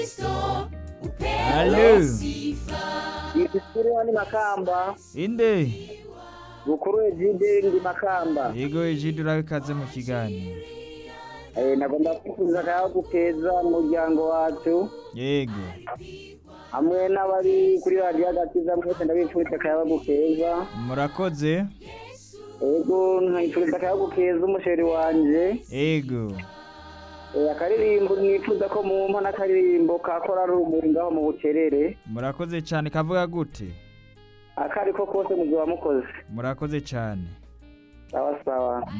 Halo. Igisiriwa ni Makamba, Inde. Bukuru Egide ndi Makamba. Yego Egide urabikaze mu kiganiro. Eh, nagomba kwifuza akayabagu keza mu muryango wacu Yego. hamwe n'abari kuri radiyo agakiza mwese ndabifuriza akayabagu keza Murakoze. ego nkifuriza akayabagu keza umusheri wanje Yego. Eh, akaririmbo nifuza ko mumpa n'akaririmbo ka korari urumuri ngaho mu bucerere Murakoze cyane kavuga gute? akariko kose muzoba mukoze Murakoze cyane. sawa sawa